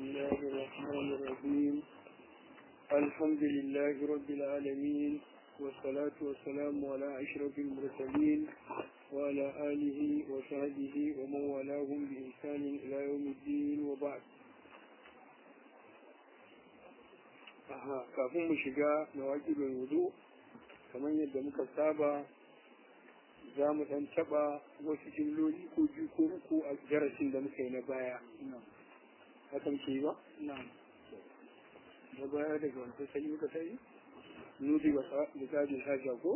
الله الرحمن الرحيم الحمد لله رب العالمين والصلاة والسلام على أشرف المرسلين وعلى آله وصحبه ومن والاهم بإحسان إلى يوم الدين وبعد Aha, kafin mu shiga na waƙibin wudu kamar yadda muka saba za mu ɗan taɓa wasu jimloli ko biyu ko uku a darasin da muka yi na baya. Hakan ke ba? Na baya daga wancan sai muka sai? Nudi ba da gajin haja ko?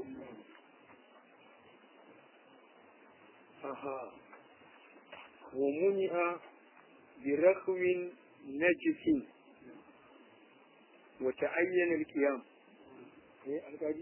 Aha. Wa muni'a bi rakhwin najisin wa ta'ayyana al-qiyam. Eh, alƙali?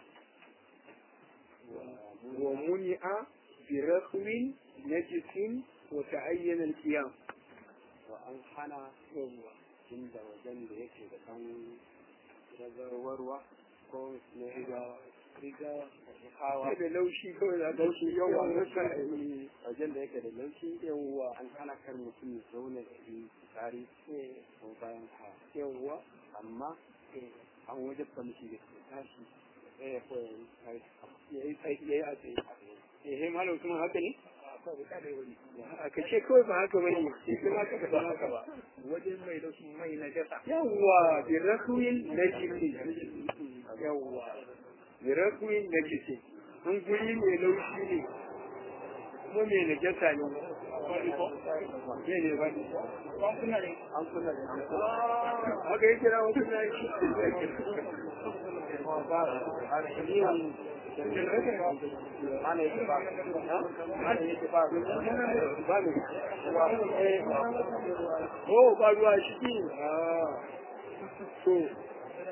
ومنع برخو نجس وتعين القيام وأن حنا عند وجن da yake da ɗan ragarwarwa ko na riga riga hawa da laushi kawai da laushi yawa wajen da yake da laushi yawwa an hana kar mutum ya zauna da yi tsari ko bayan ha yawa amma an wajen da mutum ya tashi ya koya ya yi tsaye ya yi a tsaye eh malam kuma haka ne a ka ce kawai ba haka bane sai kuma ka ba haka ba wajen mai da mai na jasa yawa bi rakwin najisi yawa bi rakwin najisi an guri mai laushi ne kuma mai najasa ne ne ne ba ne an kuna ne an kuna ne haka yi kira wasu na ana yake ba ana yake ba ba ne oh ba ruwa shi ne to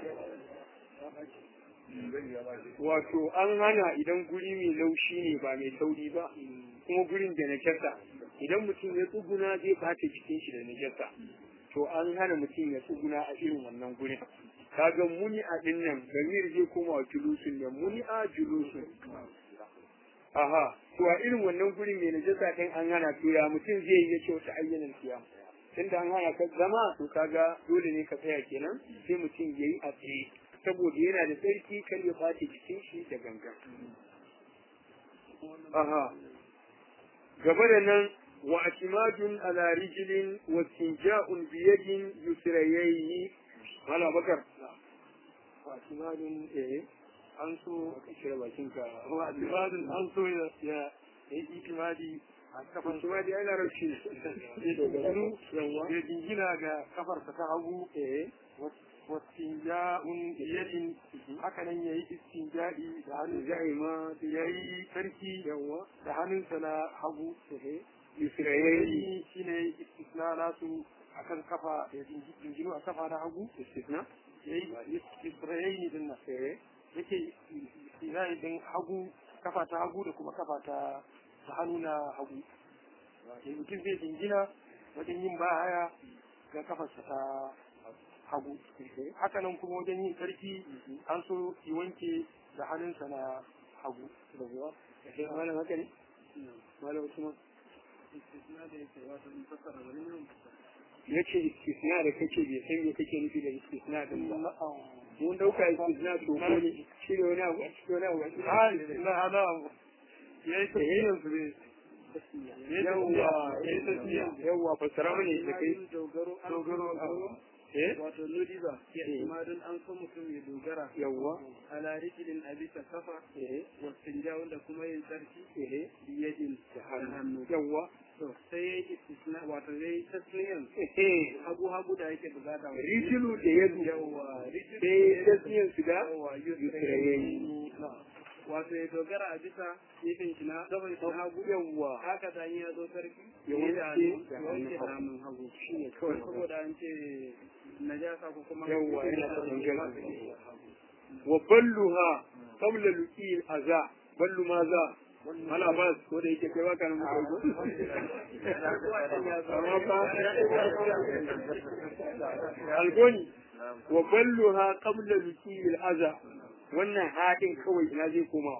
wato an hana idan guri mai laushi ne ba mai tauri ba kuma gurin da najasa idan mutum ya tsuguna zai bata jikin shi da najasa to an hana mutum ya tsuguna a irin wannan gurin kaga muni a din nan gamir zai koma wa julusun ne muni a julusun aha to a irin wannan gurin mai najasa din an hana to ya mutum zai yi yace wata ayyanan kiyam tunda an hana ka zama to kaga dole ne ka tsaya kenan sai mutum yayi a tsaye saboda yana da tsarki kar ya ɓace jikin shi da gangan aha gaba da nan wa atimadun ala rijlin wa tinja'un bi yadin yusrayayni mala bakar wa atimadun eh an so ka kira bakin ka wa atimadun an so ya ya yi itimadi a kafan itimadi ana rashi ne dogaro yawa ya jingina ga kafarsa ta hagu eh wastinja'un biyadin haka nan yayi istinja'i da hannun zai ma yayi sarki yawa da hannunsa na hagu yusrayayi shine istisna nasu akan kafa da jinginu a kafa na hagu istisna yayi yusrayayi din nan yake istisna din hagu kafa ta hagu da kuma kafa ta hannu na hagu mutum zai jingina wajen yin baya ga kafarsa ta hagu haka nan kuma wajen yin sarki an so yi wanke da hannunsa na hagu malam haka ne malam usman ya ce istisna da kake bai san me kake nufi da istisna din ba mun dauka istisna to ko ne shi ne wani abu shi wani abu na na ya yi tafiyar su ne yawwa yawwa fasara mani da kai dogaro dogaro wato nudi ba ma don an so mutum ya dogara yawwa ala rijilin a bisa kafa wastinja wanda kuma yin sarki biyadin da hannu yawwa to sai ya yi istisna wato ya yi tasniyan hagu hagu da yake bukata rijilu da yadu yawwa sai tasniyan su da yawwa yusrayayi wato ya dogara a bisa gefen shi na gaban shi hagu yawwa haka ta ya zo sarki ya wanke da wanke hannun hannun hagu shi ne kawai saboda an ce najasa ko kuma yawwa yana da dangar wa balluha qabla luqil aza ballu ma za ana ba ko da yake kai baka nan muka amma ba algoni wa balluha qabla luqil aza wannan haɗin kawai ina zai koma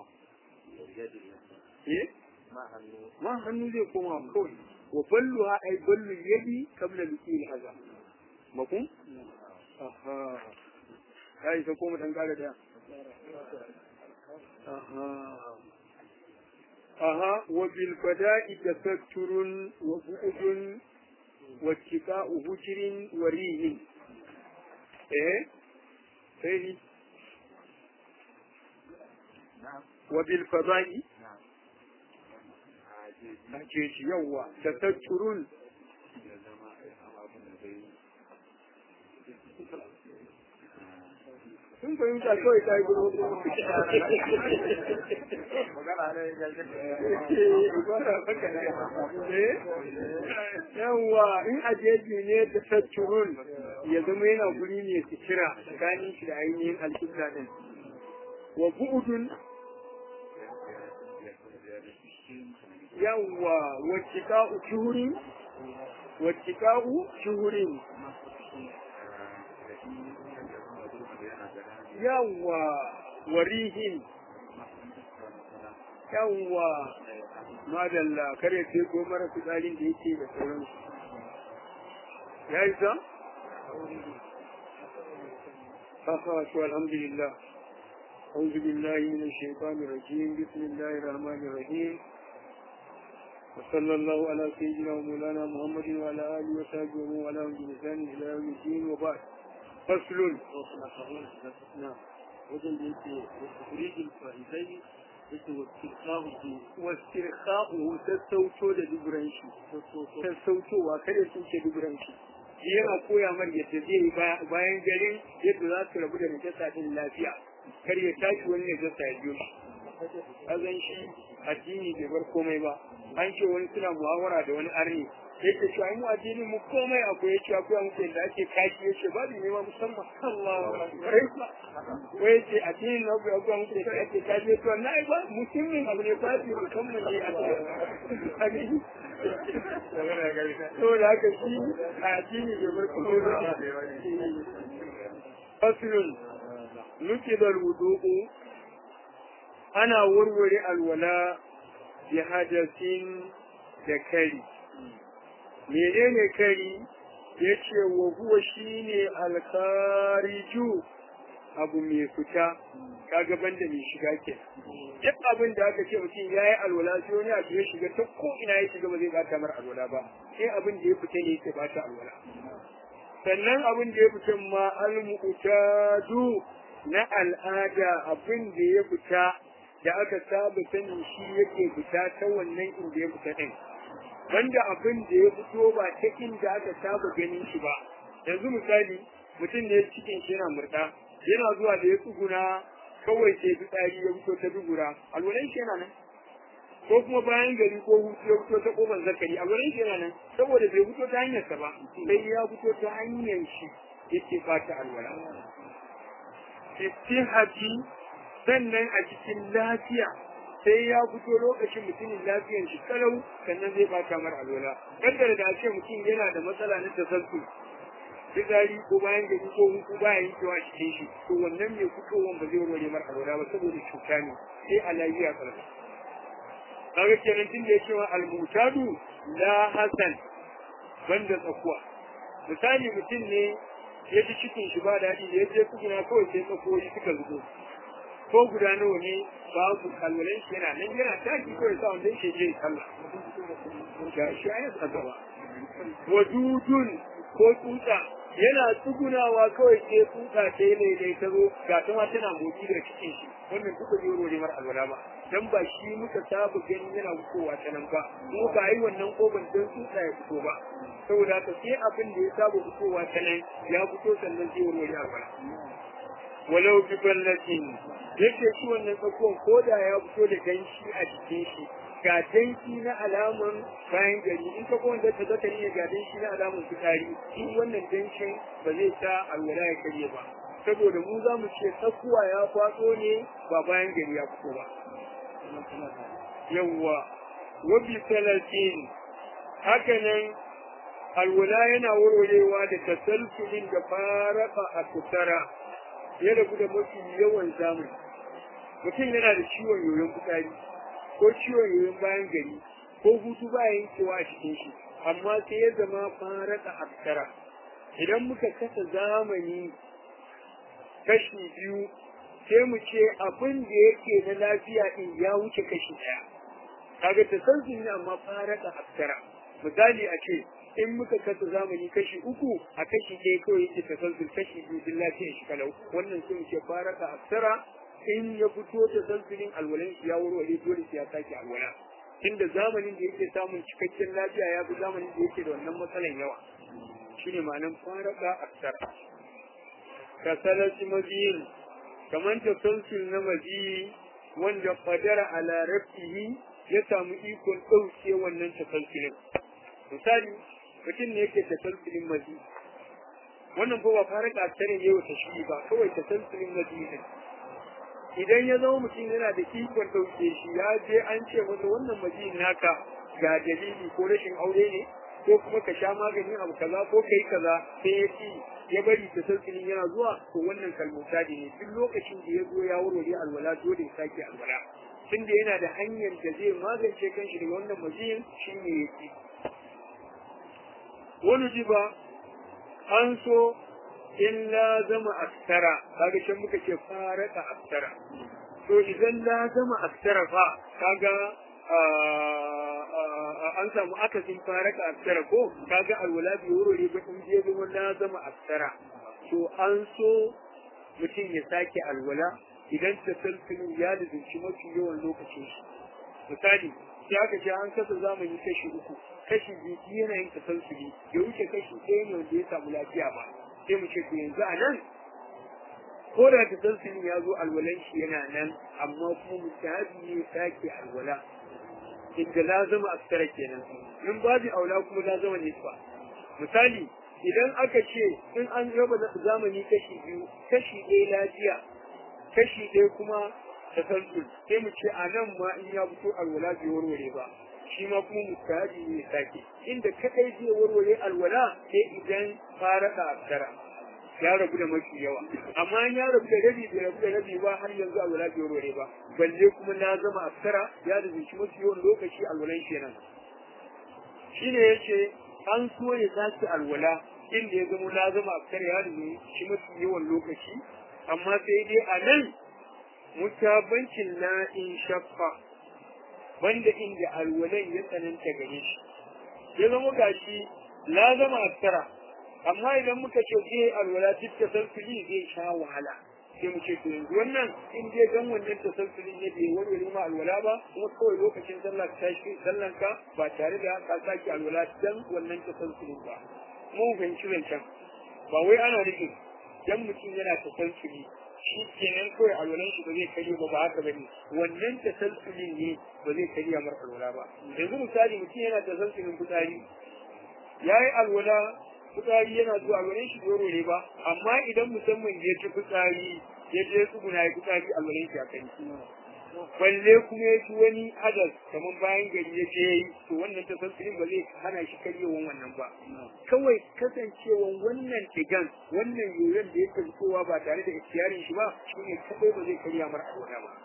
eh ma hannu zai koma kawai wa balluha ay ballu yadi qabla luqil aza makum aha ya isa ko mu dan kara daya aha aha wa bil fada'i tasatturun wa bu'dun wa tika'u hujrin wa rihin eh sai wa bil fada'i ce shi yawa tasatturun sun fahimta kawai ta yi gudu yawwa in ajeji ne da tatturun ya zama yana guri ne su kira tsakanin shi da ainihin alƙibla din wa bu'udun yawwa wacce ka'u shuhurin wacce ka'u shuhurin yawwa warihin yawwa madalla kare ce ko mara fitsarin da yake da sauransu ya yi sa? haka to alhamdulillah أعوذ بالله من الشيطان الرجيم بسم الله الرحمن الرحيم وصلى الله على سيدنا ومولانا محمد وعلى آله وصحبه ومن والاه بلسان إلى يوم الدين وبعد فصل نعم wajen da yake kurijin fa'idai yake wasirkahu wasirka'u sassauto da duburan shi sassautowa kada sun ce duburan shi yana koya mar yadda zai yi bayan garin yadda za su rabu da najasa din lafiya kar ya tashi wani najasa ya biyo shi azan shi addini bai bar komai ba an ce wani suna muhawara da wani arni yake cewa mu addini mu komai akwai yake akwai muku yadda ake kashi yake ba ne ma musamman Allah wai yace addini na akwai akwai muku yadda ake kashi to na ba musulmin abu ne fasi musamman ne a cikin to da haka shi a addini bai bar komai ba fasilun nuke da wudu'u ana warware alwala bi hadasin da kari menene kari ya ce wa huwa shine alkariju abu mai fita kaga banda mai shiga ke duk abin da aka ce mutum ya yi alwala sai wani abu ya shiga ta ko ina ya shiga ba zai bata mar alwala ba sai abin da ya fita ne yake bata alwala sannan abin da ya fita ma almu'tadu na al'ada abin da ya fita da aka saba sanin shi yake fita ta wannan inda ya fita din wanda abin da ya fito ba ta inda aka saba ganin shi ba yanzu misali mutum ne cikin shi yana murda yana zuwa da ya tsuguna kawai sai fitsari ya fito ta dubura alwalan shi yana nan ko kuma bayan gari ko hutu ya fito ta kofar zakari alwalan shi yana nan saboda bai fito ta hanyarsa ba sai ya fito ta hanyar shi yake fata alwala istihati sannan a cikin lafiya sai ya fito lokacin mutumin lafiyan shi kalau sannan zai bata mar alwala kaddara da ce mutum yana da matsala na tasassu fitsari ko bayan gari ko hutu baya yankewa a cikin shi to wannan mai fitowan ba zai warware mar alwala ba saboda cuta ne sai a lafiya karfi kaga kenan tun da ya cewa almutadu la hasan banda tsakuwa misali mutum ne ya ji cikin shi ba daɗi da ya je kuguna kawai sai tsakoyi suka zubo ko guda nawa ne babu kalwalan shi yana nan yana taki kawai sa wanda yake je sallah ga shi ayat a gaba wadudun ko tsutsa yana tsugunawa kawai sai tsutsa ta yi daidai ta zo ga ta ma tana motsi da cikin shi wannan duka zai rore mar alwala ba dan ba shi muka saba ganin yana fitowa ta nan ba kuma ba yi wannan koban dan tsutsa ya fito ba saboda haka sai abin da ya saba fitowa ta nan ya fito sannan zai rore alwala walau bi ballatin yake shi wannan tsakuwan ko da ya fito da danshi a jikin shi ga danshi na alaman bayan gari in ka kowanne ta zaka ne ga danshi na alaman fitari in wannan danshin ba zai sa alwala ya karye ba saboda mu za mu ce tsakuwa ya kwatso ne ba bayan gari ya fito ba yawwa wabi salatin hakanan alwala yana warwarewa da tasalsulin da faraka a kusara ya rabu da mafi yawan zamani mutum yana da ciwon yoyon fitsari ko ciwon yoyon bayan gari ko hutu ba yankewa a cikin shi amma sai ya zama faraka aksara idan muka kasa zamani kashi biyu sai mu ce abin da yake na lafiya din ya wuce kashi ɗaya kaga tasalsul ne amma faraka aksara misali a ce in muka kasa zamani kashi uku a kashi ɗaya kawai yake tasalsul kashi biyu din lafiyar shi kalau wannan sai mu ce faraka aksara in ya fito tasalsulin alwalan shi ya warware dole sai ya sake alwala inda zamanin da yake samun cikakken lafiya ya fi zamanin da yake da wannan matsalan yawa shine ma'anan faraka aksara kasalasi mabiyin kamar tasalsul na mabiyi wanda fadara ala rafihi ya samu ikon ɗauke wannan tasalsulin misali mutum ne yake tasalsulin mazi wannan ba fara ƙasar ne wata shi ba kawai tasalsulin mazi ne idan ya zama mutum yana da ikon ɗauke shi ya je an ce masa wannan mazi naka ga dalili ko rashin aure ne ko kuma ka sha maganin abu kaza ko kai kaza sai ya ci ya bari tasalsulin yana zuwa to wannan kalmota ne duk lokacin da ya zo ya warware alwala dole ya sake alwala tunda yana da hanyar da zai magance kanshi daga wannan maziyin shi ne ya ci wani ji ba an so in la zama askara kaga can muka ce faraka askara to idan la zama askara fa kaga an samu akasin faraka askara ko kaga alwala bi wurare ba in je zama la zama askara to an so mutum ya sake alwala idan tasalsulin ya lizinci mafi yawan lokacin shi misali sai aka ce an kasa zamani kashi uku kashi biyu yana yin tasalsuli ya wuce kashi ɗaya ne wanda ya samu lafiya ba sai mu ce to yanzu a nan ko da tasalsulin ya zo alwalan shi yana nan amma kuma mustahabi ne sake alwala inda lazama askara kenan in babu aula kuma lazama nisfa misali idan aka ce in an raba zamani kashi biyu kashi ɗaya lafiya kashi ɗaya kuma tasalsul sai mu ce a nan ma in ya fito alwala bai warware ba shi ma kuma mustahabi ne sake inda kadai zai warware alwala sai idan fara da askara ya rabu da mafi yawa amma in ya rabu da rabi bai rabu da rabi ba har yanzu alwala bai warware ba balle kuma na zama askara ya da shi mafi yawan lokaci alwalan kenan shine yace an so ya sake alwala inda ya zama na zama askara ya da shi mafi yawan lokaci amma sai dai a nan mutabancin na in shaffa banda inda alwalan ya tsananta gare shi ya zama gashi la zama askara amma idan muka ce zai alwala duk tasalsuli zai sha wahala sai mu ce to yanzu wannan in dai dan wannan tasalsuli ne bai warware ma alwala ba kuma kawai lokacin sallah ta shi sallan ka ba tare da ka saki alwala dan wannan tasalsulin ba mu fahimci zancen ba wai ana nufin dan mutum yana tasalsuli shi kenan kawai alwalan shi ba zai karye ba ba haka bane wannan tasalsulin ne ba zai karya mar alwala ba yanzu misali mutum yana tasalsulin fitsari yayi alwala fitsari yana zuwa alwalan shi doro ne ba amma idan musamman ya ci fitsari ya je tsuguna ya fitsari alwalan shi a kai balle kuma ya ci wani hadas kamar bayan gari ya je yi to wannan tasalsulin ba zai hana shi karyewan wannan ba kawai kasancewan wannan digan wannan yoyon da yake fitowa ba tare da ikiyarin shi ba shine kadai ba zai karya mara alwala ba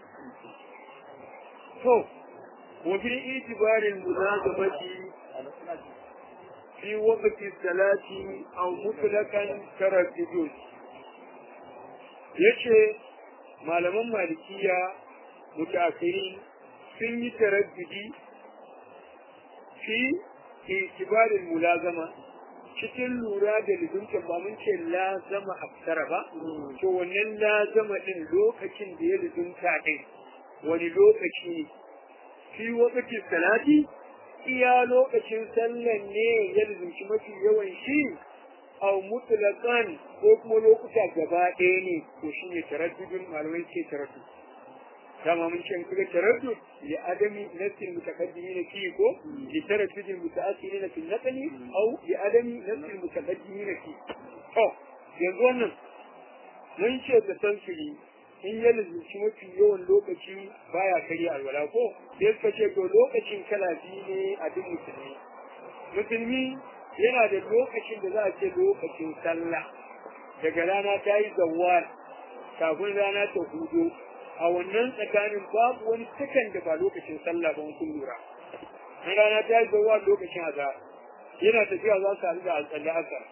to wa fi itibarin muzazabati fi waqti salati aw mutlaqan taraddud yace malaman malikiya mutaakhirin sun yi taraddudi fi itibarin mulazama cikin lura da lizunta ba mun ce lazama aksara ba to wannan lazama din lokacin da ya lizunta din wani lokaci fi wakati salati iya lokacin sallan ne ya lizunci mafi yawan shi au mutlaqan ko kuma lokuta gaba ɗaya ne to shine taraddudin malamai ce taraddud dama mun ce kuga taraddud li adami nafsil mutaqaddimin fi ko li taraddud mutaakhirin fi naqli aw li adami nafsil mutaqaddimin fi to yanzu wannan mun ce da tansiri in ya lizinci mafi yawan lokaci baya karya alwala ko sai suka ce to lokacin kala biyu ne a duk musulmi musulmi yana da lokacin da za a ce lokacin sallah daga rana ta yi zawar kafin rana ta hudu a wannan tsakanin babu wani sakan da ba lokacin sallah ba kun lura in rana ta yi zawar lokacin azhar yana tafiya za su haɗu da alƙalli haka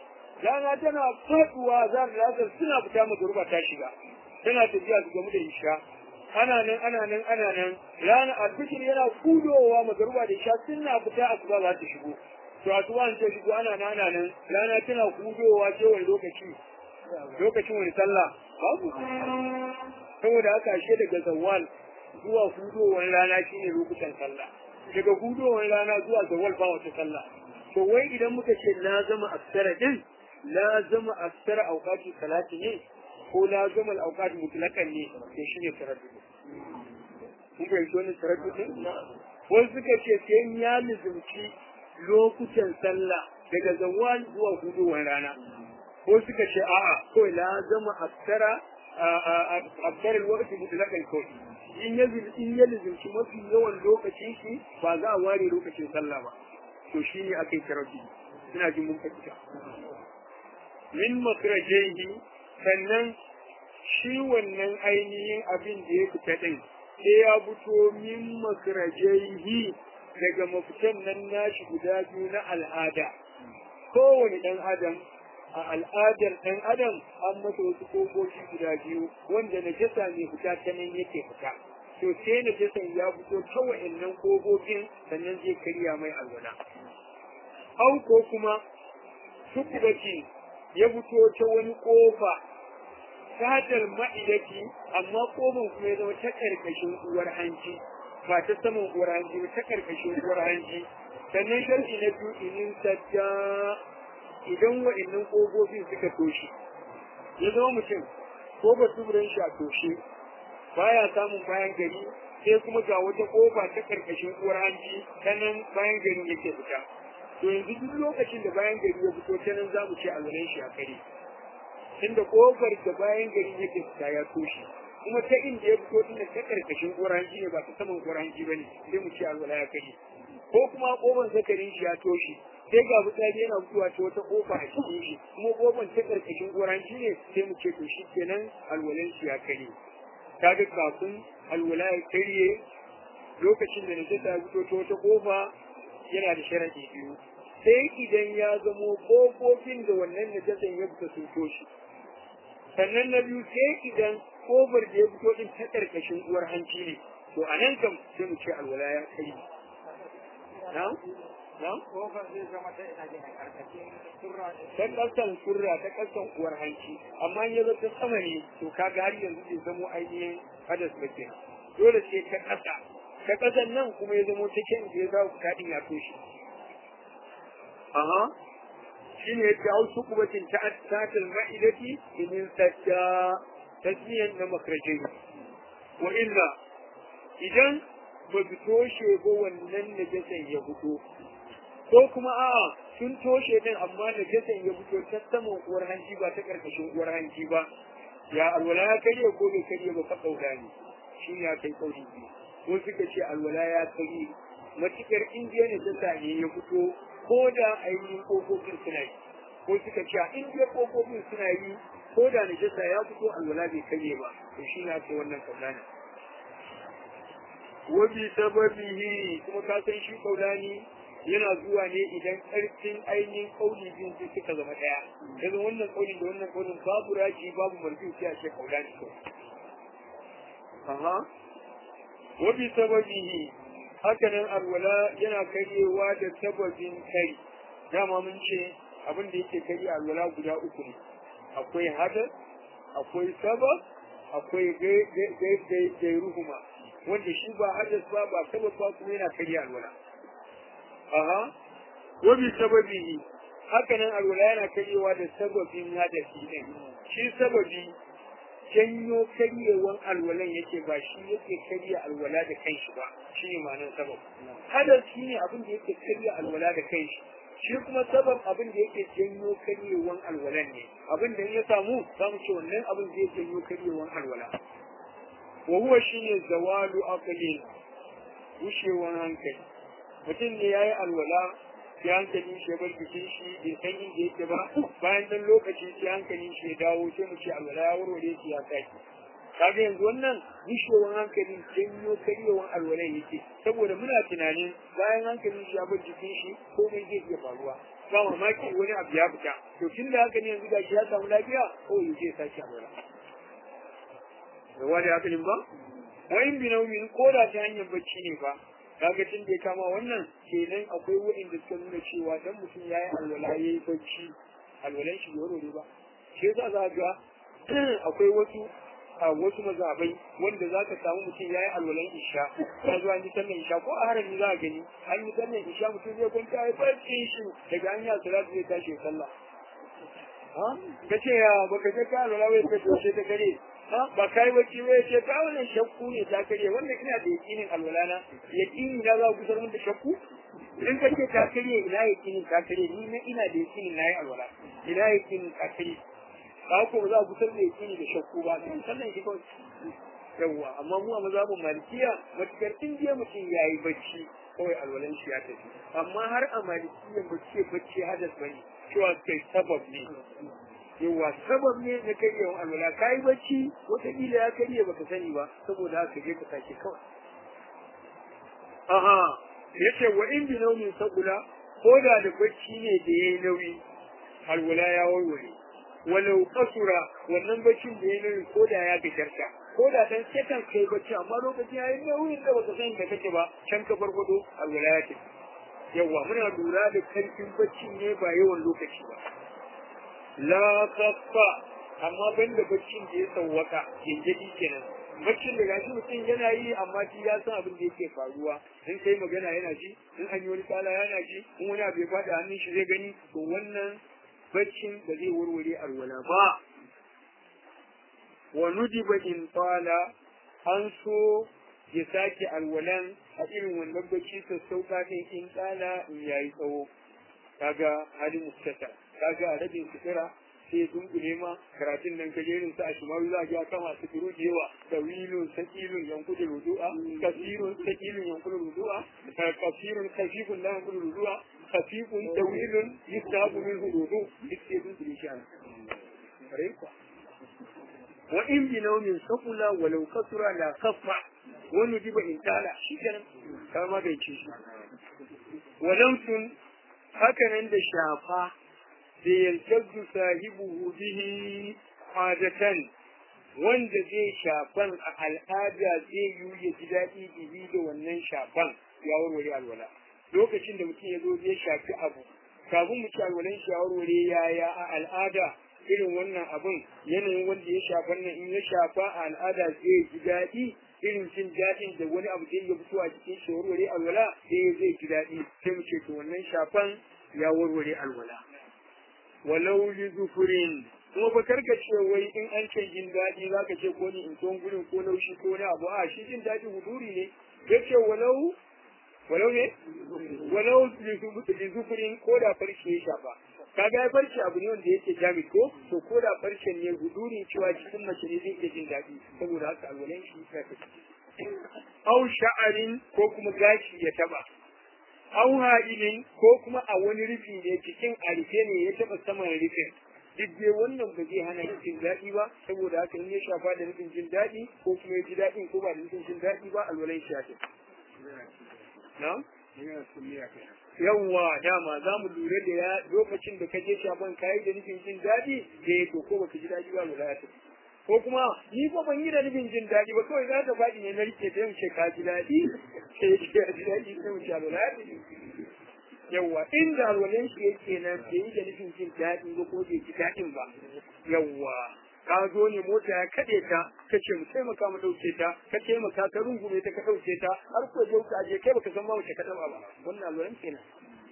rana tana faduwa za ta lasar suna fita magruba ta shiga tana tafiya su gamu da isha ana nan ana nan ana nan rana alfijir yana kudowa magruba da isha suna fita asuba za ta shigo to asuba ta shigo ana nan ana nan rana tana kudowa ce wani lokaci lokacin wani sallah babu saboda haka ashe daga zawal zuwa hudowar rana shine lokutan sallah daga hudowar rana zuwa zawal ba wata sallah to wai idan muka ce la zama aksara din la zama aksara auqati salati ne ko la zama auqati mutlaqan ne to shine taraddud kun ga shi wannan taraddud din wai suka ce sai ya lizumci lokutan sallah daga zawal zuwa hudowar rana ko suka ce a'a ko la zama aksara aksara alwaqti mutlaqan kawai in ya in ya lizumci mafi yawan lokacin shi ba za a ware lokacin sallah ba to shi ne aka yi tarafi ina jin mun fahimta min makrajaihi sannan shi wannan ainihin abin da ya fita din sai ya fito min makrajaihi daga mafitan nan nashi guda biyu na al'ada kowane ɗan adam a al'adar ɗan adam an masa wasu kofofi guda biyu wanda najasa ne fita ta nan yake fita to sai najasan ya fito ta wa'annan kofofin sannan zai karya mai alwala au ko kuma tukubati ya fito ta wani kofa sadar ma'idati amma kofan kuma ya zama ta karkashin uwar hanci ba ta saman uwar hanci ba ta karkashin uwar hanci sannan sharhi na biyu inin sadda idan wa'annan kofofin suka toshe ya zama mutum ko ba tuburan shi a toshe baya samun bayan gari sai kuma ga wata kofa ta karkashin uwar hanci ta nan bayan gari yake fita to yanzu duk lokacin da bayan gari ya fito ta nan za mu ce alwalan shi a kare inda kofar da bayan gari yake fita ya toshe kuma ta inda ya fito tunda ta karkashin uwar hanci ne ba ta saman uwar hanci ba ne sai mu ce alwala ya kare ko kuma kofar zakarin shi ya toshe sai ga fitsari yana fitowa ta wata kofa a cikin shi kuma kofar ta karkashin uwar hanci ne sai mu ce to shi kenan alwalan shi ya kare kaga kafin alwala ya karye lokacin da najasa ya fito ta wata kofa yana da sharadi biyu sai idan ya zamo kofofin da wannan najasan ya fita sun toshe sannan na biyu sai idan kofar da ya fito din ta karkashin uwar hanci ne to a nan kam sai mu ce alwala ya karye na'am na'am kofar zai zama ta ina gina karkashin surra ta kasan surra ta kasan uwar hanci amma in ya zo ta sama ne to kaga har yanzu bai zamo ainihin hadas ba kenan dole sai ta kasa ta kasan nan kuma ya zamo cikin da ya za ku kadin ya toshe aha shine yadda au sukubatin ta tatil ma'idati min sajja tasmiyan na makrajai wa illa idan ba su toshe ba wannan najasan ya fito ko kuma a'a sun toshe din amma da jasan ya fito ta saman uwar hanji ba ta karkashin uwar hanji ba ya alwala ya karye ko bai karye ba fa kauda ne shi ya kai kauri biyu ko suka ce alwala ya karye matukar indiya ne ta sane ya fito ko da ainihin kofofin suna yi ko suka ce a indiya kofofin suna yi ko da najasa ya fito alwala bai karye ba to shi na ce wannan kauda ne wabi sababihi kuma ka san shi kaudani yana zuwa ne idan ƙarfin ainihin ƙauli biyun sai suka zama ɗaya daga wannan ƙaulin da wannan ƙaulin babu raji babu marfi sai a ce kaula ne kawai aha wa bi sababihi haka nan alwala yana karyewa da sababin kari dama mun ce abin da yake karye alwala guda uku ne akwai hadar akwai sabab akwai gairuhuma wanda shi ba hadas ba ba sabab ba kuma yana karye alwala aha wa bi sababihi haka nan alwala yana karyewa da sababin hadasi din shi sababi janyo karyewan alwalan yake ba shi yake karya alwala da kanshi ba shi ne ma'anar sabab hadas shi ne abin da yake karya alwala da kanshi shi kuma sabab abin da yake janyo karyewan alwalan ne abin da ya samu za mu ce wannan abin zai janyo karyewan alwala wa huwa shine zawalu aqlin rushewan hankali mutum ne ya yi alwala sai hankalin shi ya bar jikin shi bai san inda yake ba bayan dan lokaci sai hankalin shi ya dawo sai mu ce alwala ya warware shi ya sake kaga yanzu wannan gushewar hankalin janyo karyewan alwala yake saboda muna tunanin bayan hankalin shi ya bar jikin shi komai zai iya faruwa ba mamaki wani abu ya fita to tun da haka ne yanzu ga shi ya samu lafiya ko ya je sake alwala da wani hakalin ba wa'in binaumin ko da ta hanyar bacci ne fa kaga tun da ya kama wannan kenan akwai wa'inda suka nuna cewa dan mutum ya yi alwala ya yi bacci alwalan shi bai ne ba shi yasa za ga akwai wasu a wasu mazabai wanda za ka samu mutum ya yi alwalan isha ya zuwa yi sallan isha ko a harami za a gani an yi sallan isha mutum zai kwanta ya bacci shi daga an yi salatu zai tashi sallah ka ce ya baka je ka alwala wai ka ce ta kare ba kai bacci ba ya ce ka wannan shakku ne ta kare wannan ina da yakinin alwala na yakini na za ku mun da shakku in ka ce ta kare ina yakinin ta kare ni na ina da yakinin na yi alwala ina yakinin ta kare ba ko za ku san da yakini da shakku ba kan sallan shi kawai yawwa amma mu a mazhabin malikiya matukar in je mutum ya yi bacci kawai alwalan shi ya tafi amma har a malikiya ba ce bacci hadas bane cewa kai sabab ne yawa sabab ne na karyewan alwala ka yi bacci wataƙila ya karye baka sani ba saboda haka je ka sake kawai aha ya ce wa in bi nauyin sabula ko da da bacci ne da ya yi nauyi alwala ya warware walau kasura wannan baccin da ya yi nauyi ko da ya gajarta ko da dan sekan kai bacci amma lokacin ya yi nauyin da baka sani da kake ba can ka farfado alwala ya tafi yawa muna lura da karfin bacci ne ba yawan lokaci ba la kafa amma banda baccin da ya sauwaka gingidi kenan baccin da gashi mutum yana yi amma shi ya san abin da yake faruwa in kai magana yana ji in an yi wani tsala yana ji in wani abu ya faɗi hannun shi zai gani to wannan baccin da zai warware alwala ba wa nudiba in tsala an so ya sake alwalan a irin wannan bacci sassauka ɗin in tsala in yayi tsawo kaga halin mustata kaga a rabin sutura sai dunkule ma karatun nan kajerin sa a shimaru za a ga kama su turu da yawa tawilun sakilun yankudu rudu'a kasirun sakilun yankudu rudu'a kasirun kashifun la yankudu rudu'a khafifun tawilun yustahabu min hududu duk sai dunkule shi ana wa in bi naumin sakula walau kasura la kafa wani diba in tala shi kenan kama bai ce shi walau sun hakanan da shafa da yaltazzu sahibuhu bihi adatan wanda zai shafan a al'ada zai yi ya ji daɗi bihi da wannan shafan ya warware alwala lokacin da mutum ya zo zai shafi abu kafin mu ci alwalan shi ya warware yaya a al'ada irin wannan abun yanayin wanda ya shafan nan in ya shafa a al'ada zai ji daɗi irin jin daɗin da wani abu zai iya fitowa cikin shi warware alwala sai zai ji daɗi sai mu ce to wannan shafan ya warware alwala walau li zufurin kuma ba karka ce wai in an ce jin daɗi za ka ce ko ni in ton gurin ko laushi ko na abu a shi jin daɗi huduri ne ya ce walau walau ne walau li zufurin ko da farce ya shafa kaga ya farce abu ne wanda yake jami ko to ko da farce ne huduri cewa cikin mace ne zai iya jin daɗi saboda haka alwalan shi ya fi au sha'arin ko kuma gashi ya taba au ha'ilin ko kuma a wani rufi ne cikin arife ne ya taba saman rufin duk dai wannan ba zai hana yin jin daɗi ba saboda haka in ya shafa da nufin jin daɗi ko kuma ya ji daɗin ko ba da nufin jin daɗi ba alwalan shi ya na? yawwa dama za mu lura da ya lokacin da ka je shafan kayi da nufin jin daɗi da ya to ko baka ji daɗi ba lura ya ko kuma ni ko ban yi da nufin jin daɗi ba kawai za ta faɗi ne na rike ta ce ka ji daɗi sai ya ce ya ji daɗi sai mu sha lura yawwa inda alwalan shi yake nan bai yi da nufin jin daɗi ba ko bai ji daɗin ba yawwa ka zo ne mota ya kaɗe ta ka ce mu taimaka mu ɗauke ta ka taimaka ka rungume ta ka ɗauke ta har ko je ka je kai baka san ma wace ka taɓa ba wannan alwalan kenan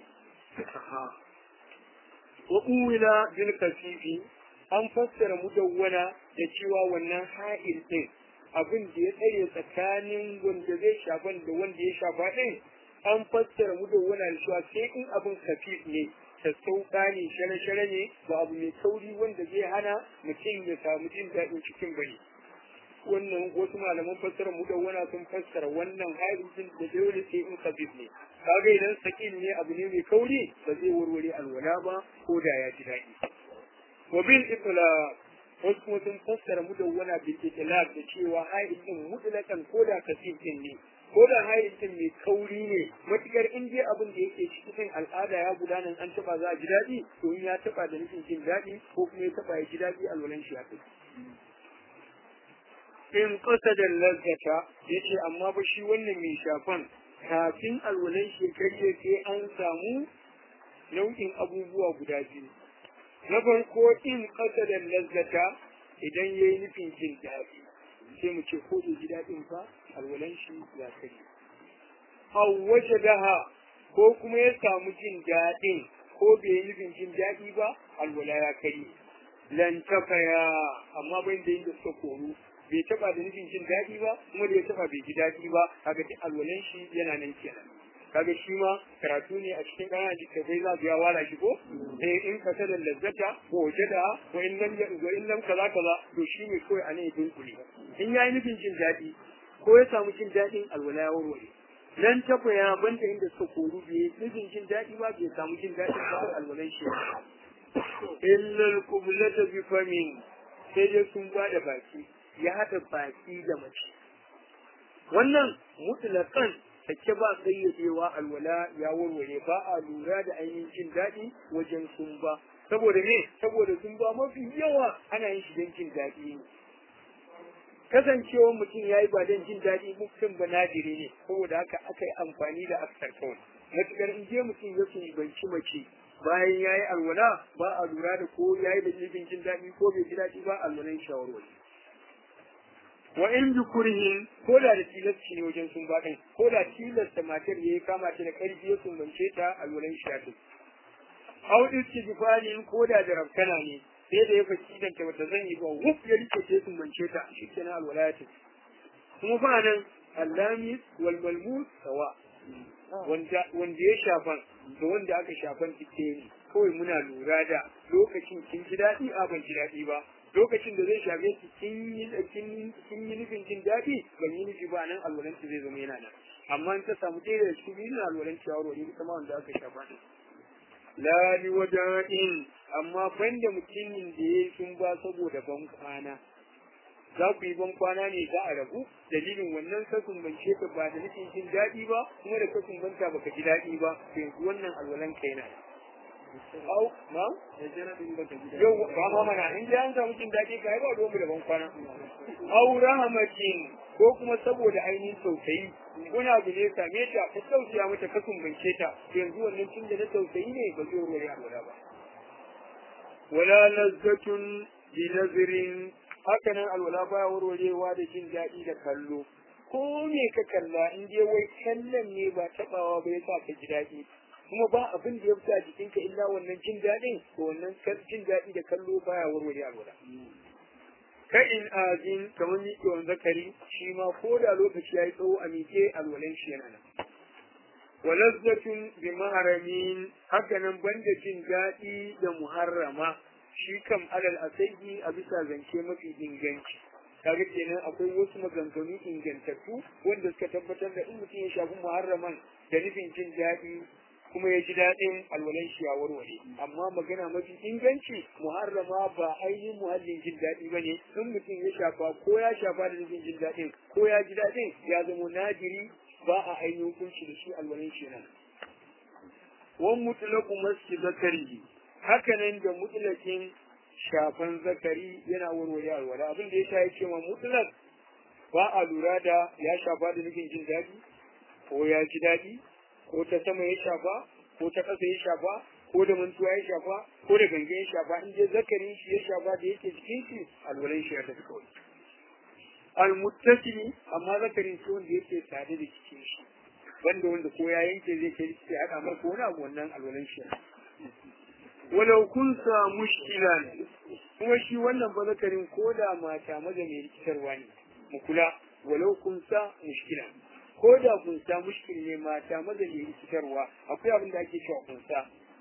wa uwila bil kasifi an fassara mudawwana da cewa wannan ha'il din abin da ya tsare tsakanin wanda zai shafan da wanda ya shafa din an fassara mudawwana da cewa sai in abin kafif ne sassauka ne share-share ne ba abu mai kauri wanda zai hana mutum ya samu jin daɗin cikin bari wannan wasu malaman fassara mudawwana sun fassara wannan ha'il din da dole sai in kafif ne kaga idan sakin ne abu ne mai kauri ba zai warware alwala ba ko da ya ji daɗi wa bil itlaq wasu kuma sun fassara mudawwana bil itlaq da cewa ha'il din mutlaqan ko da kasif din ne ko da haidin mai kauri ne matukar in dai abin da yake cikin al'ada ya gudana an taba za a ji daɗi to in ya taba da nufin jin daɗi ko kuma ya taba ya ji daɗi alwalan shi ya kai in ƙasa da lazzata ya ce amma ba shi wannan mai shafan kafin alwalan shi karye sai an samu nau'in abubuwa guda biyu na farko in ƙasa da lazzata idan ya yi nufin jin daɗi sai mu ce ko bai ji daɗin ba alwalan shi ya karye waje daha ko kuma ya samu jin daɗin ko bai yi nufin jin daɗi ba alwala ya karye lan tafaya amma ban da yin da suka koru bai taba da nufin jin daɗi ba kuma da ya taba bai ji daɗi ba kaga duk alwalan shi yana nan kenan kaga shi ma karatu ne a cikin ƙananan littattafai za su ya wala shi ko eh in ka tada lazzata ko wajada wa in lam wa in lam kaza kaza to shi ne kawai a nan ya dunkule in ya yi nufin jin daɗi ko ya samu jin daɗin alwala ya warware nan tafa ya banta inda suka koru bai nufin jin daɗi ba bai samu jin daɗin ba alwalan shi illa al-qiblata bi famin sai dai sun ba da baki ya haɗa baki da mace wannan mutlaƙan take ba sayyadewa alwala ya warware ba a lura da ainihin jin daɗi wajen sumba saboda me saboda sumba mafi yawa ana yin shi don jin daɗi ne kasancewar mutum ya yi ba don jin daɗi mutum ba nadiri ne saboda haka aka yi amfani da aksar kawai matuƙar in je mutum ya banci mace bayan ya yi alwala ba a lura da ko ya yi da jin daɗi ko bai ji daɗi ba alwalan shawarwari wa in bi kurhin ko da da tilasci ne wajen sun baɗin ko da tilasta matar ya yi kama ta da ƙarfi ya sumbance ta a wurin shafi au istijfalin ko da da rabkana ne sai da ya faci idan ta bata zan yi ba wuf ya rike ta sumbance ta shi kenan alwala ta kuma fa nan allami wal malmus sawa wanda wanda ya shafan da wanda aka shafan tike ne kawai muna lura da lokacin kin ji daɗi a ban ji daɗi ba lokacin da zai shafe ki kin yi kin yi nufin jin daɗi ban yi nufi ba nan alwalanci zai zama yana nan amma in ta samu ɗaya da cikin biyu na alwalanci ya wuri ita ma wanda aka shafa ne la li waja'in amma banda mutumin da ya sun ba saboda ban kwana za ku yi ban kwana ne za a rabu dalilin wannan kasun ban ka ba da nufin jin daɗi ba kuma da kasun banta baka ji daɗi ba yanzu wannan alwalan kai na au na yau ba ma mana in ji an samu jin daɗi ka ba ruwan da ban kwana au rahamatin ko kuma saboda ainihin tausayi wani abu ne same ta ta tausaya mata ka sumbance ta yanzu wannan tun da na tausayi ne ba zai wuri alwala ba wala lazzatun bi nazirin haka nan alwala baya warwarewa da jin daɗi da kallo ko me ka kalla in dai wai kallon ne ba taɓawa ba yasa ka ji daɗi kuma ba abin da ya fita a jikinka illa wannan jin daɗin to wannan jin daɗi da kallo baya warware alwala ka in azin kamar miƙewan zakari shi ma ko da lokaci ya yi tsawo a miƙe alwalan shi yana nan walazzatun bi maharamin haka nan banda jin daɗi da muharrama shi kam alal asayi a bisa zance mafi inganci kaga kenan akwai wasu maganganu ingantattu wanda suka tabbatar da in mutum ya shafi muharraman da nufin jin daɗi kuma ya ji daɗin alwalan shi ya warware amma magana mafi inganci muharrama ba ainihin muhallin jin daɗi ba ne in mutum ya shafa ko ya shafa da nufin jin daɗin ko ya ji daɗin ya zama nadiri ba a ainihin hukunci da shi alwalan shi nan wan mutlaku maski zakari hakanan da mutlakin shafan zakari yana warware alwala abin da ya sha yake ma mutlak ba a lura da ya shafa da nufin jin daɗi ko ya ji daɗi ko ta sama ya shafa ko ta ƙasa ya shafa ko da mantuwa ya shafa ko da gangan ya shafa in je zakarin shi ya shafa da yake cikin shi alwalan shi ya tafi kawai almuttasili amma zakarin shi wanda yake sade da cikin shi banda wanda ko ya yanke zai kai shi haɗa mar ko wani abu wannan alwalan shi walau kun sa mushkilan kuma shi wannan ba zakarin ko da mata maza mai rikitarwa ne mu kula walau kun sa mushkilan ko da kunsa mushkil ne mata maza ne rikitarwa akwai abin da ake cewa kunsa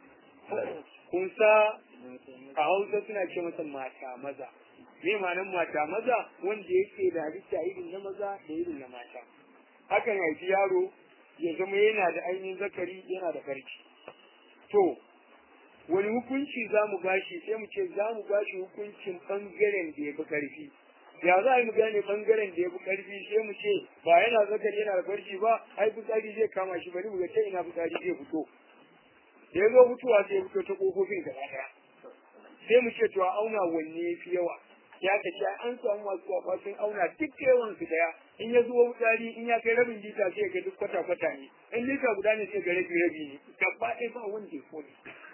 kunsa a hausa suna ce masa mata maza me ma'anar mata maza wanda yake da halitta irin na maza da irin na mata hakan haifi yaro ya zama yana da ainihin zakari yana da farki to wani hukunci za mu bashi sai mu ce za mu bashi hukuncin ɓangaren da ya fi ƙarfi ya za a yi mu gane bangaren da ya fi karfi sai mu ce ba yana zakari yana da farji ba ai fitsari zai kama shi bari mu ga ta ina fitsari zai fito da ya zo fitowa sai ya fito ta kofofin gaba daya sai mu ce to a auna wanne ya fi yawa ya ka ce an samu masu kwafa sun auna duk yawan su daya in ya zuwa fitsari in ya kai rabin lita sai ga duk kwata kwata ne in lita guda ne sai ga rabi rabi ne gaba ɗaya ba wanda ya fone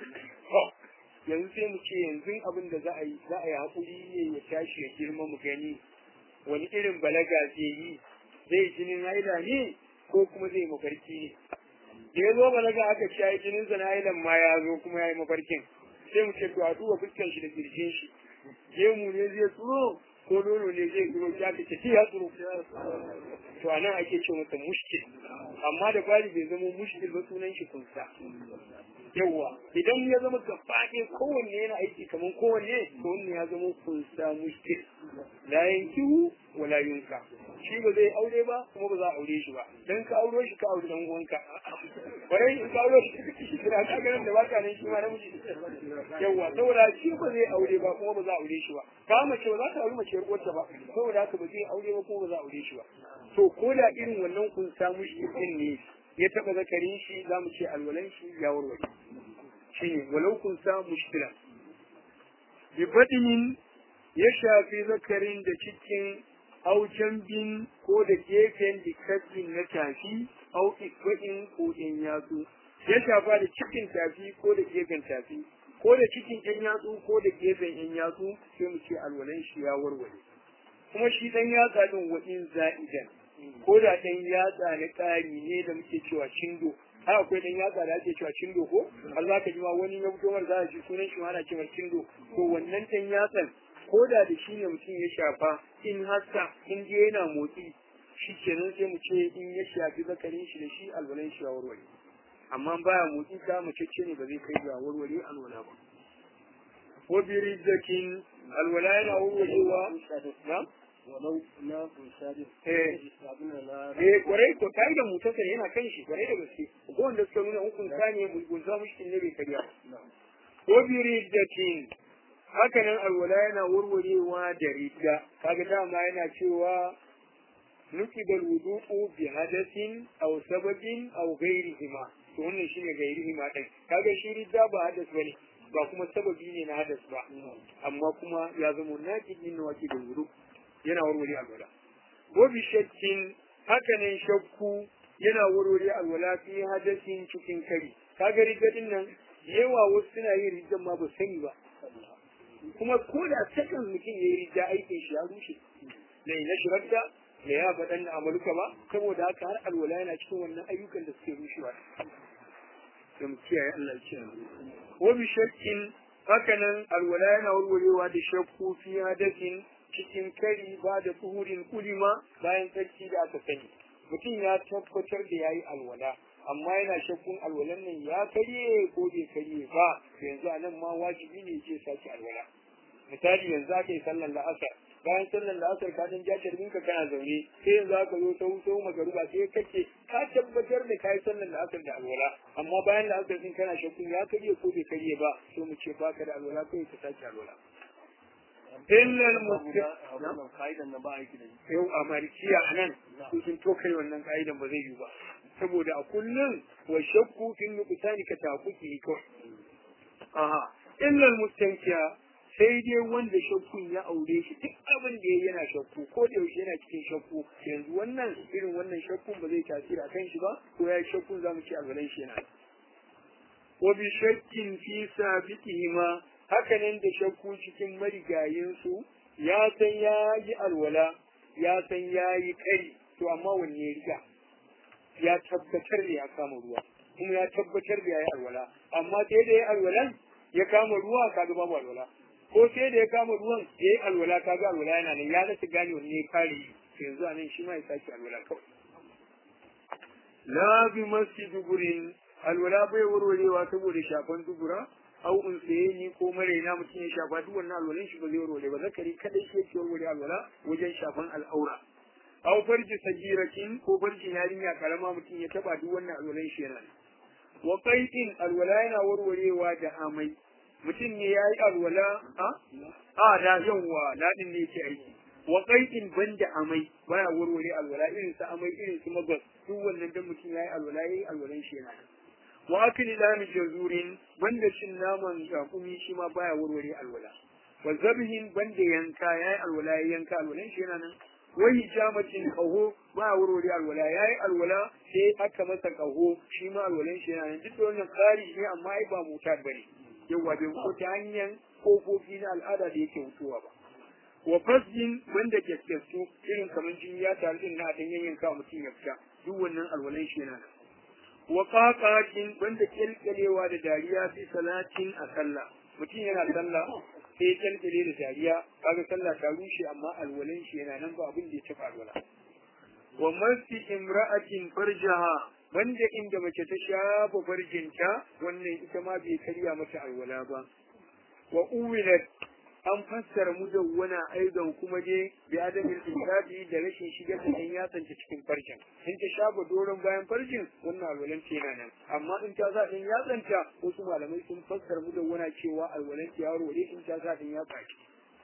yanzu sai mu ce yanzu abin da za a yi za a yi haƙuri ne ya tashi ya girma mu gani wani irin balaga zai yi zai jinin haila ne ko kuma zai mafarki ne da ya zo balaga aka ce ai jinin sa na hailan ma ya zo kuma ya yi mafarkin sai mu ce to a duba fuskan shi da kirjin shi gemu ne zai tsoro ko nono ne zai tsoro ya ka ce ya tsoro to anan ake ce masa mushkil amma da fari bai zama mushkil ba sunan shi kunsa yawa idan ya zama gabaɗe kowanne yana aiki kamar kowanne to wannan ya zama kunsa mushkil la yankihu wala yunka shi ba zai aure ba kuma ba za a aure shi ba dan ka auro shi ka aure dan uwanka bare in ka auro shi shi kira ka ganin da baka nan shi ma namiji yawa saboda shi ba zai aure ba kuma ba za a aure shi ba ka mace ba za ta aure mace uwarta ba saboda haka ba zai aure ba kuma ba za a aure shi ba to ko da irin wannan kunsa mushkil din ne ya taba zakarin shi za mu ce alwalan shi ya warware shi ne walau kun sa mushkila bi badinin ya shafi zakarin da cikin auken bin ko da gefen dikkatin na tafi au ikwain ko in yatsu ya shafa da cikin tafi ko da gefen tafi ko da cikin yan yatsu ko da gefen yan yatsu sai mu ce alwalan shi ya warware kuma shi dan yatsa din wa in za'idan ko da ɗan yatsa na ƙari ne da muke cewa cindo har akwai ɗan yatsa da ake cewa cindo ko har za ka ji ma wani ya fito za a ji sunan shi ma ana cewa cindo to wannan ɗan yatsan ko da da shi ne mutum ya shafa in haska in je yana motsi shi kenan sai mu ce in ya shafi zakarin shi da shi alwalan shi ya warware amma baya motsi ka mace ce ne ba zai kai ga warware alwala ba ko birizzakin alwala yana warwarewa na walau na kunshari eh abin da na eh kwarai ko kai da mutunta yana kan shi kwarai da gaske ko wanda suka nuna hukun ne gunza mushkin ne bai karya ko bi riddatin haka nan alwala yana warwarewa da ridda kaga dama yana cewa nukibal wudu'u bi hadasin aw sababin aw ghairihima to wannan shine ghairihima din kaga shi ridda ba hadas bane ba kuma sababi ne na hadas ba amma kuma ya zama naqidin na waki da wudu yana warware alwala ko bi shakkin haka nan shakku yana warware alwala fi hadasin cikin kari kaga rigadin nan yawa wasu suna yin rigan ma ba sani ba kuma ko da sakan mutum ya yi rija aikin shi ya rushe lai na shirarta da ya faɗan na amaluka ba saboda haka har alwala yana cikin wannan ayyukan da suke rushewa da mu kiyaye Allah ya kiyaye wa bi shakkin haka nan alwala yana warwarewa da shakku fi hadasin cikin kari ba da tsuhurin kulima bayan tsarki da aka sani mutum ya tabbatar da ya yi alwala amma yana shakkun alwalan nan ya karye ko bai karye ba yanzu a nan ma wajibi ne ce sake alwala misali yanzu aka yi sallar la'asar bayan sallar la'asar ka dan jajar ka kana zaune sai yanzu aka zo sau sau magaruba sai kake ka tabbatar da ka yi sallar la'asar da alwala amma bayan la'asar din kana shakkun ya karye ko bai karye ba to mu ce baka da alwala kai ka sake alwala illal muslim ka'idan na ba aiki da shi yau a malikiya a nan su sun tokai wannan ka'idan ba zai yi ba saboda a kullum wa shakku fin nuqsani ka taquki kawai aha illal mustankiya sai dai wanda shakkun ya aure shi duk abin da ya yana shakku ko da yaushe yana cikin shakku yanzu wannan irin wannan shakkun ba zai tasiri a kan shi ba ko ya shakkun zamu ci alwalan shi yana wa bi shakkin fi sabiqihima hakanan da shakku cikin marigayinsu ya san ya yi alwala ya san ya yi kari to amma wanne ya riga ya tabbatar da ya kama ruwa kuma ya tabbatar da ya yi alwala amma sai da ya yi alwalan ya kama ruwa kaga babu alwala ko sai da ya kama ruwan ya yi alwala kaga alwala yana nan ya rasa gane wanne ya kare yi yanzu a nan shi ma ya sake alwala kawai la bi masjid gurin alwala bai warwarewa saboda shafan dubura au in saye ni ko maraina mutum ya shafa duk wannan alwalan shi ba zai warware ba zakari kadai shi yake warware alwala wajen shafan al'aura au farji sagiratin ko farjin yarinya karama mutum ya taba duk wannan alwalan shi yana wa qaitin alwala yana warwarewa da amai mutum ne yayi alwala a a da yawa ladin ne yake aiki wa qai'in banda amai baya warware alwala irin su amai irin su magwas duk wannan dan mutum yayi alwala yayi alwalan shi yana wa akli lami jazurin banda shin naman yakumi shi ma baya warware alwala wa zabhin banda yanka yayi alwala yayi yanka alwalan shi yana nan wa hijamatin qahu baya warware alwala yayi alwala sai aka masa qahu shi ma alwalan shi yana nan duk da wannan kari ne amma ai ba mutar bane yawa bai ko ta hanyar kofofi na al'ada da yake mutuwa ba wa fasjin wanda ke su irin kamar jini ya taru din na dan yanyanka mutum ya fita duk wannan alwalan shi yana nan wa qaqatin wanda kelkelewa da dariya fi salatin a sallah mutum yana sallah sai kelkele da dariya kaga sallah ta rushe amma alwalan shi yana nan ba abin da ya tafi alwala wa masti imra'atin farjaha wanda inda mace ta shafa farjinta wannan ita ma bai karya mata alwala ba wa uwilat an fassara mudawwana aidan kuma dai bi adamin isabi da rashin shigar da ɗan yatsanta cikin farjin in ta shafa doron bayan farjin wannan alwalan ta yana nan amma in ta sa ɗan yatsanta wasu malamai sun fassara mudawwana cewa alwalan ta yaro ne in ta sa ɗan yatsa ce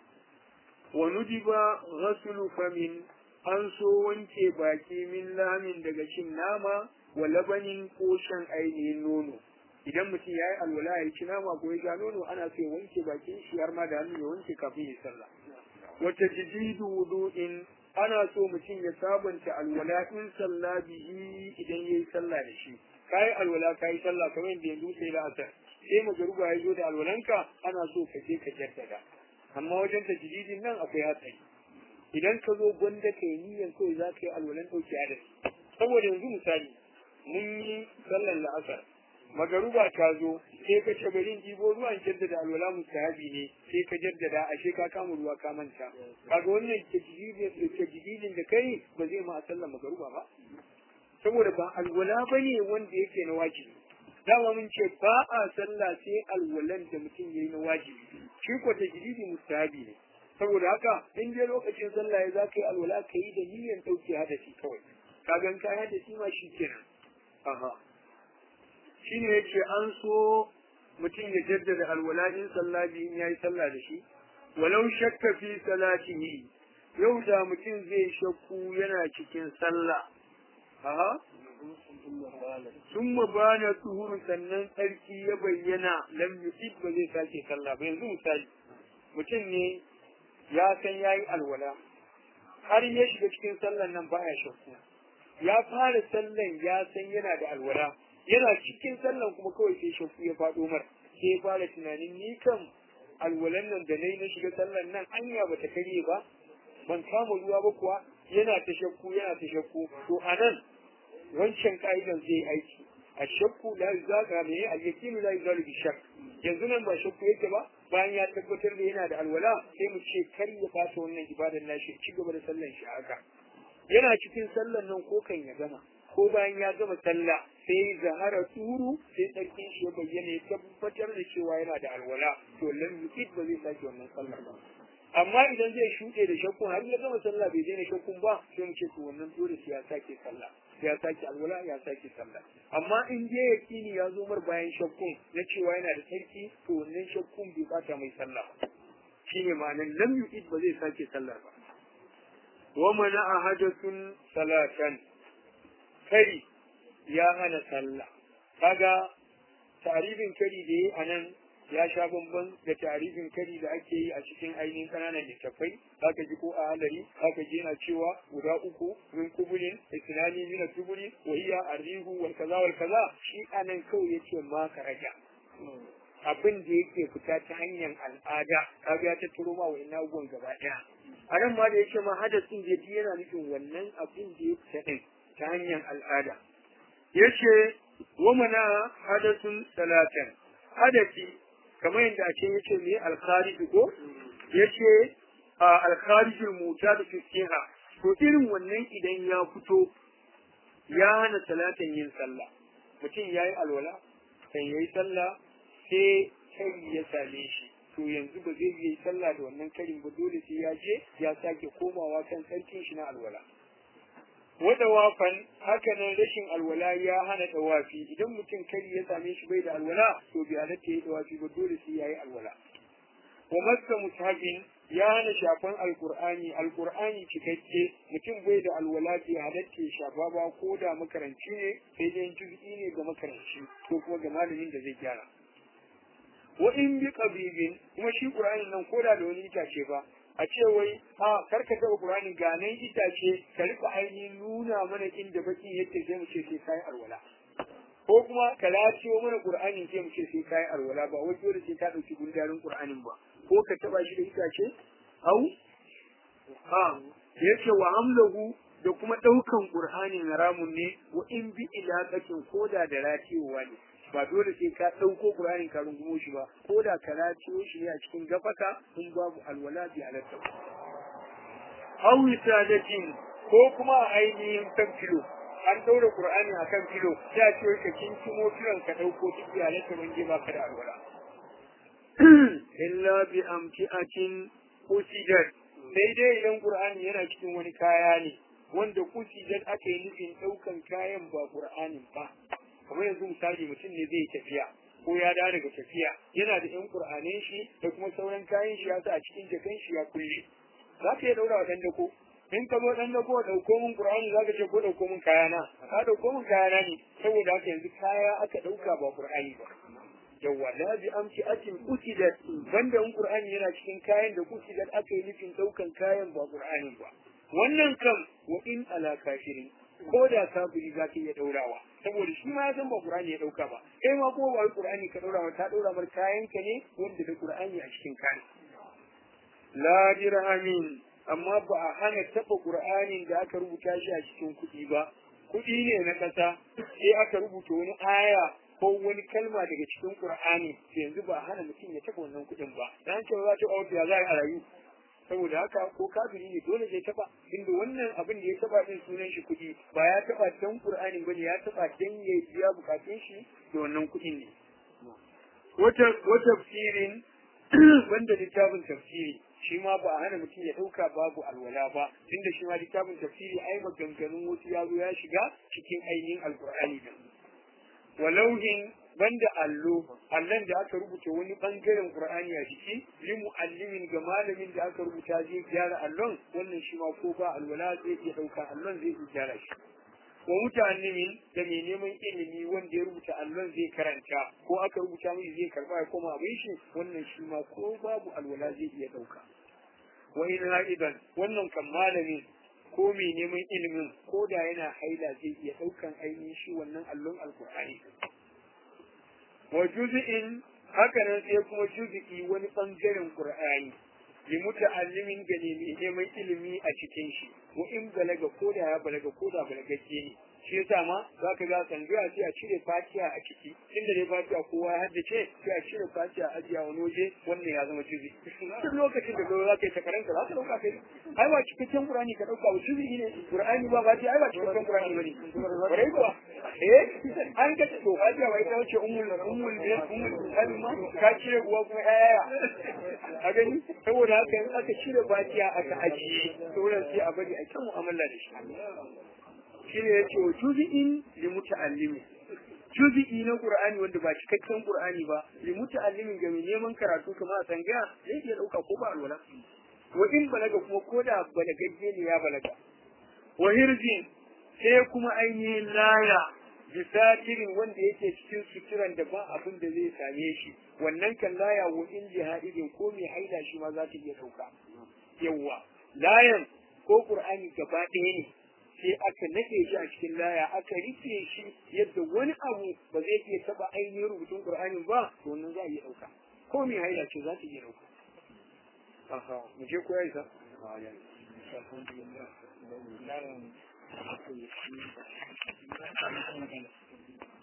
wa nudiba ghaslu famin an so wanke baki min lamin daga cin nama wa labanin ko shan ainihin nono idan mutum ya yi alwala ya ci nama ko ya sha nono ana so ya wanke bakin shi har ma da hannu ya wanke kafin ya sallah wata jididu wudu'in ana so mutum ya sabanta alwala in sallah bihi idan ya yi sallah da shi ka yi alwala ka yi sallah kamar yadda yanzu sai la'asar sai magaruba ya zo da alwalanka ana so ka je ka jaddada amma wajen tajididin nan akwai hatsari idan ka zo gwanda ka yi niyyar kawai za ka yi alwalan ɗauki adadi saboda yanzu misali mun yi sallar la'asar magaruba ta zo sai ka ce bari ɗibo ruwan jaddada alwala mustahabi ne sai ka jaddada ashe ka kama ruwa ka manta kaga wannan tajdidin da kai ba zai ma sallar magaruba ba saboda ba alwala bane wanda yake na wajibi dama mun ce ba a sallah sai alwalan da mutum yayi na wajibi shi ko tajdidi mustahabi ne saboda haka in dai lokacin sallah ya za ka yi alwala ka yi da niyyar ɗauke hadasi kawai ka gan ka hadasi ma shi kenan aha shi ne yace an so mutum ya jaddada alwala in sallah bi in yayi sallah da shi walau shakka fi salatihi yau da mutum zai shakku yana cikin sallah aha summa bana tuhuru sannan tsarki ya bayyana lam yusid ba zai sake sallah ba yanzu misali mutum ne ya san yayi alwala har ya shiga cikin sallan nan baya shakku ya fara sallan ya san yana da alwala yana cikin sallan kuma kawai sai shakku ya faɗo mar sai ya fara tunanin ni kan alwalan nan da nayi na shiga sallan nan anya bata karye ba ban kama ruwa ba kuwa yana ta shakku yana ta shakku to anan wancan ka'idan zai aiki a shakku la yuzaga me al yaqinu la yuzalu bi shakk yanzu nan ba shakku yake ba bayan ya tabbatar da yana da alwala sai mu ce kar ya fata wannan ibadar nashi ci gaba da sallan shi haka yana cikin sallan nan ko kan ya gama ko bayan ya gama sallah sai zahara turu sai tsarkin shi ya bayyana ya tabbatar da cewa yana da alwala to lam yuqid ba zai sake wannan sallar ba amma idan zai shuɗe da shakkun har ya gama sallah bai daina shakkun ba sai mu ce to wannan dole sai ya sake sallah ya sake alwala ya sake sallah amma in je yakini ya zo mar bayan shakkun na cewa yana da sarki to wannan shakkun bai bata mai sallah shine ma'anar lam yuqid ba zai sake sallar ba wa mana ahadathun salatan kari ya hana sallah kaga tarifin kari da yi a nan ya sha bamban da tarifin kari da ake yi a cikin ainihin ƙananan littattafai zaka ji ko a halari zaka ji yana cewa guda uku min kubulin isnani min tubuli wa hiya arrihu wal kaza wal kaza shi anan kawai yace ma ka raja abin da yake fita ta hanyar al'ada kaga ya tattaro ma wa'annan abubuwan gaba ɗaya a nan ma da yake ma hadasin da yana nufin wannan abin da ya fita ɗin ta hanyar al'ada yace wa mana hadasun salatan hadasi kamar yadda ake yace me al-kharij ko yace al-kharijul mutad fi siha to irin wannan idan ya fito ya hana salatan yin sallah mutum yayi alwala kan yayi sallah sai kai ya same shi to yanzu ba zai yi sallah da wannan karin ba dole sai ya je ya sake komawa kan sarkin shi na alwala wada wafan hakanan rashin alwala ya hana dawafi idan mutum kari ya same shi bai da alwala to bai halatta ya dawafi ba dole sai yayi alwala wa masa mushabin ya hana shafan alkur'ani alkur'ani cikakke mutum bai da alwala bai halatta shafa ba ko da makaranci ne sai dai juz'i ne ga makaranci ko kuma ga malamin da zai gyara wa in bi qabibin kuma shi qur'anin nan koda da wani itace ba a ce wai a karka taba qur'ani ga nan itace ka rika ainihin nuna mana inda baki yake sai mu ce sai kai alwala ko kuma ka laciyo mana qur'ani sai mu ce sai kai alwala ba wai dole sai ka dauki gundarin qur'anin ba ko ka taba shi da itace au ha yace wa hamlahu da kuma daukan qur'ani haramun ne wa in bi ilaqatin koda da ratiyowa ne ba dole sai ka ɗauko Qur'anin ka rungumo shi ba ko da ka raciyo shi ne a cikin gafaka in babu alwala bi halatta aw wisadatin ko kuma a ainihin kan filo an daura Qur'ani a kan filo sai a ce ka kinkimo filon ka ɗauko duk bi halatta ban je baka da alwala illa bi amti'atin usidat sai dai idan Qur'ani yana cikin wani kaya ne wanda kusidat aka yi nufin ɗaukan kayan ba Qur'anin ba kamar yanzu misali mutum ne zai tafiya ko ya dawo daga tafiya yana da yan qur'anin shi da kuma sauran kayan shi ya sa a cikin jakan shi ya kulle za ka iya daura wa dan dako in ka zo dan dako dauko min qur'ani za ka ce ko dauko min kayana ka dauko min kayana ne saboda haka yanzu kaya aka dauka ba qur'ani ba yawwa la bi amsi atin usidat banda in qur'ani yana cikin kayan da usidat aka yi nufin daukan kayan ba qur'ani ba wannan kam wa in ala kafirin ko da kafiri za ka iya daurawa saboda shi ma ya san ba Qur'ani ya dauka ba kai ma kuma ba Qur'ani ka daura ba ta daura mar kayan ka ne wanda da Qur'ani a cikin kayan la dirhamin amma ba a hana taba Qur'anin da aka rubuta shi a cikin kuɗi ba kuɗi ne na ƙasa sai aka rubuta wani aya ko wani kalma daga cikin Qur'ani yanzu ba a hana mutum ya taba wannan kuɗin ba dan cewa za ta auto ya za a rayu saboda haka ko kafiri ne dole zai taba inda wannan abin da ya taba din sunan shi kuɗi ba ya taba dan Qur'ani bane ya taba dan ya biya bukatun shi da wannan kuɗin ne wata wata tafsirin wanda littafin tafsiri shi ma ba a hana mutum ya ɗauka babu alwala ba tunda shi ma littafin tafsiri ai maganganun wasu ya zo ya shiga cikin ainihin alkur'ani din walauhin banda allo allon da aka rubuta wani bangaren qur'ani a ciki li muallimin ga malamin da aka rubuta zai gyara allon wannan shi ma ko ba alwala zai iya dauka allon zai iya gyara shi wa muta'allimin da mai neman ilimi wanda ya rubuta allon zai karanta ko aka rubuta mai zai karba ya koma abin shi wannan shi ma ko babu alwala zai iya dauka wa in ha'idan wannan kan malamin ko mai neman ilimin ko da yana haila zai iya daukan ainihin shi wannan allon alkur'ani wa juz'in haka nan sai kuma juz'i wani bangaren qur'ani li muta'allimin ga mai neman ilimi a cikin shi wa in balaga ko da ya balaga ko da balagacce ne shi yasa ma za ka ga tsangaya sai a cire fatiha a ciki inda dai fatiha kowa ya haddace sai a cire fatiha a ajiya wani waje wannan ya zama juzi duk lokacin da za ka yi takaranta za ka dauka kai ai ba cikakken qur'ani ka dauka ba juzi ne qur'ani ba fatiha ai ba cikakken qur'ani bane bare kuwa eh an ka to fatiha bai ta wuce ummul ummul ummul kalma ka cire uwa kuma yaya a gani saboda haka in aka cire fatiha aka ajiye sauran sai a bari a kan mu'amala da shi shi ne ya ce wa juzi'in li muta'allimi juzi'i na qur'ani wanda ba cikakken qur'ani ba li muta'allimin ga mai neman karatu kamar a tsangaya zai iya dauka ko ba alwala wa in balaga kuma ko da balagagge ne ya balaga wa hirzin sai kuma ainihin laya bisatirin wanda yake cikin suturan da ba abin da zai same shi wannan kan laya wa in jihadin ko mai haida shi ma za ta iya dauka yawwa layan ko qur'ani gaba ɗaya ne sai aka nade shi a cikin laya aka rufe shi yadda wani abu ba zai iya taba ainihin rubutun Qur'ani ba to wannan za a iya dauka ko mai haila ce za ta iya dauka aha mu je koyar sa